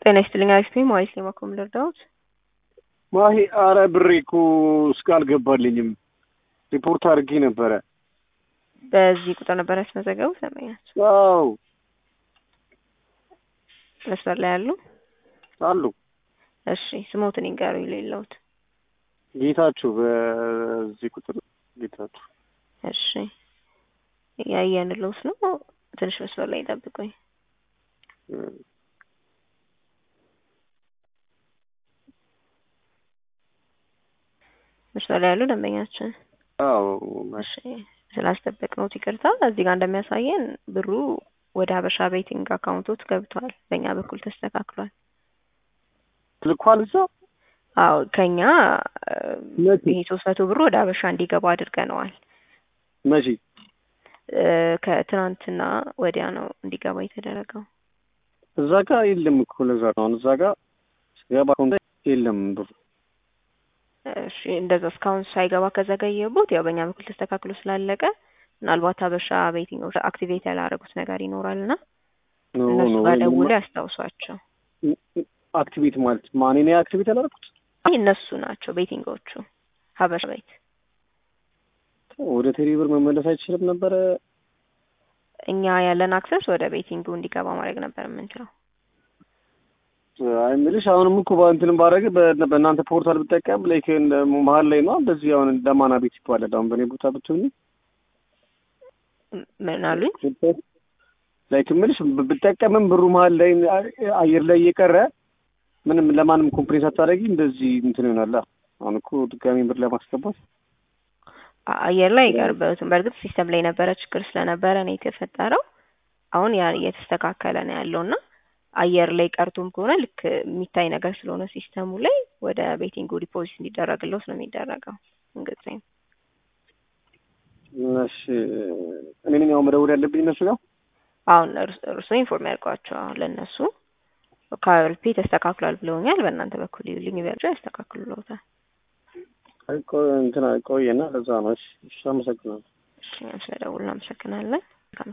ጤና ይስጥልኝ አሪፍ ነኝ ማለት ነው ማኮም ልርዳዎት ማሂ አረ ብሬ እኮ እስከ አልገባልኝም ሪፖርት አድርጌ ነበረ በዚህ ቁጥር ነበር ያስመዘገቡት ሰማኛቸው አዎ መስመር ላይ ያሉ አሉ እሺ ስሞትን ይንገሩ የሌለውት ጌታችሁ በዚህ ቁጥር ጌታችሁ እሺ ያየንለውት ነው ትንሽ መስመር ላይ ይጠብቁኝ መስመር ላይ ያሉ ደንበኛችን አዎ እሺ ስላስጠበቅነው ይቅርታ። እዚህ ጋር እንደሚያሳየን ብሩ ወደ ሀበሻ ቤቲንግ አካውንቶት ገብቷል። በእኛ በኩል ተስተካክሏል። ልኳል እዛ አዎ ከኛ መቼ? ይሄ ሶስት መቶ ብሩ ወደ ሀበሻ እንዲገባ አድርገነዋል። መቼ እ ከትናንትና ወዲያ ነው እንዲገባ የተደረገው። እዛ ጋር የለም እኮ ለዛ ነው አሁን እዛ ጋር ስገባ አካውንት የለም ብሩ እሺ እንደዛ እስካሁን ሳይገባ ከዘገየቦት ያው በእኛ በኩል ተስተካክሎ ስላለቀ ምናልባት ሀበሻ ቤቲንግ አክቲቬት ያላረጉት ነገር ይኖራል እና ኖ እነሱ ኖ ጋር ደውሎ ያስታውሷቸው። አክቲቪቲ ማለት ማን እኔ አክቲቪቲ ያላደረኩት አይ እነሱ ናቸው ቤቲንጎቹ ሀበሻ ቤት ወደ ቴሌብር መመለስ አይችልም ነበረ እኛ ያለን አክሰስ ወደ ቤቲንጉ እንዲገባ ማድረግ ነበር የምንችለው። አይ የምልሽ አሁንም እኮ በእንትንም ባደረግ በ- በእናንተ ፖርታል ብጠቀም ላይክ እንደ መሀል ላይ ነው እንደዚህ አሁን ለማና ቤት ይባላል አሁን በእኔ ቦታ ብትሆኝ ም- ምን አሉኝ? ላይክ የምልሽ ብ- ብጠቀምም ብሩ መሀል ላይ አየር ላይ እየቀረ ምንም ለማንም ኮምፕሌን ሳታደርጊ እንደዚህ እንትን ይሆናል አሁን እኮ ድጋሚ ብር ለማስገባት አ- አየር ላይ አይቀርበትም። በእርግጥ ሲስተም ላይ የነበረ ችግር ስለነበረ ነው የተፈጠረው። አሁን ያ እየተስተካከለ ነው ያለው እና አየር ላይ ቀርቶም ከሆነ ልክ የሚታይ ነገር ስለሆነ ሲስተሙ ላይ ወደ ቤቲንጉ ዲፖዚት እንዲደረግለት ነው የሚደረገው። እንግዲህ እሺ እኔ ነኝ አሁን መደወል ያለብኝ እነሱ ጋር አሁን እርስ- እርሶ ኢንፎርም ያድርጓቸው አሁን ለእነሱ ከአርፒ ተስተካክሏል ብለውኛል። በእናንተ በኩል ይልኝ ቢያቸው ያስተካክሉለታል። አይ ቆይ እንትን ቆየና ለዛ ነው እሺ እሺ አመሰግናለሁ እሺ ስለደውል እናመሰግናለን።